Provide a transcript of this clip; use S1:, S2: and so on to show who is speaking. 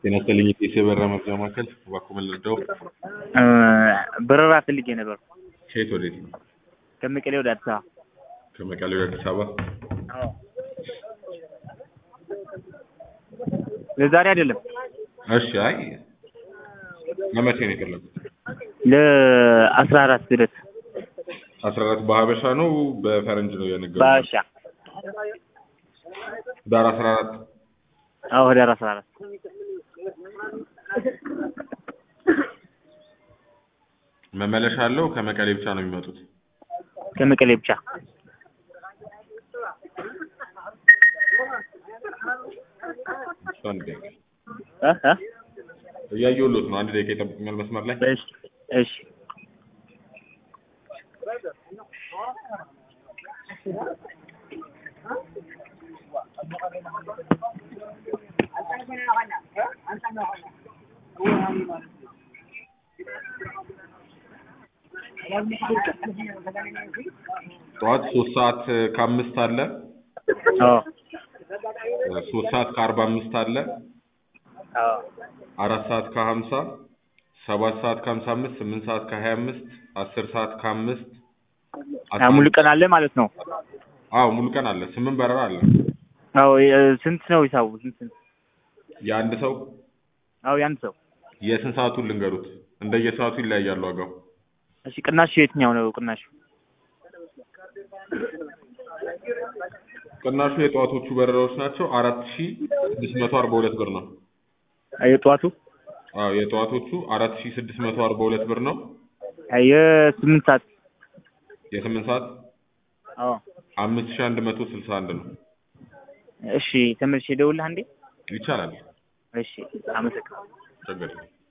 S1: ጤና ይስጥልኝ የጤና የበረራ መርጃ ማዕከል እባክዎ ምን ልርዳዎ?
S2: በረራ ፈልጌ ነበር
S1: ከየት ወዴት ነው?
S2: ከመቀሌ ወደ አዲስ አበባ።
S1: ከመቀሌ ወደ አዲስ አበባ?
S2: አዎ። ለዛሬ አይደለም
S1: እሺ አይ ለመቼ ነው የፈለጉት?
S2: ለአስራ አራት ድረስ
S1: አስራ አራት በሀበሻ ነው በፈረንጅ ነው የነገሩኝ?
S2: በሀበሻ
S1: ህዳር አስራ አራት
S2: አዎ ህዳር አስራ አራት
S1: መመለሻ አለው ከመቀሌ ብቻ ነው የሚመጡት?
S2: ከመቀሌ ብቻ
S1: እሺ አንድ ደቂቃ
S2: እ እ
S1: እያየሁልዎት ነው አንድ ደቂቃ ይጠብቁኛል መስመር ላይ?
S2: እሺ እሺ
S1: ጠዋት ሶስት ሰዓት ከአምስት አለ
S2: አዎ
S1: ሶስት ሰዓት ከአርባ አምስት አለ
S2: አዎ
S1: አራት ሰዓት ከሀምሳ ሰባት ሰዓት ከሀምሳ አምስት ስምንት ሰዓት ከሀያ አምስት አስር ሰዓት ከአምስት
S2: አ ሙሉ ቀን አለ ማለት ነው።
S1: አዎ ሙሉ ቀን አለ ስምንት በረራ አለ
S2: አዎ የ- ስንት ነው ሂሳቡ? ስንት ስንት?
S1: የአንድ ሰው
S2: አዎ የአንድ ሰው
S1: የስንት ሰዓቱን ልንገሩት እንደየሰዓቱ ይለያያል ዋጋው
S2: እሺ ቅናሽ የትኛው ነው ቅናሽ?
S1: ቅናሹ የጠዋቶቹ በረራዎች ናቸው አራት ሺ ስድስት መቶ አርባ ሁለት ብር ነው
S2: የጠዋቱ
S1: አዎ የጠዋቶቹ አራት ሺ ስድስት መቶ አርባ ሁለት ብር ነው
S2: የስምንት ሰዓት
S1: የስምንት ሰዓት
S2: አዎ
S1: አምስት ሺ አንድ መቶ ስልሳ አንድ ነው
S2: እሺ ተመልሼ እደውልልህ አንዴ
S1: ይቻላል
S2: እሺ አመሰግናለሁ
S1: ችግር የለም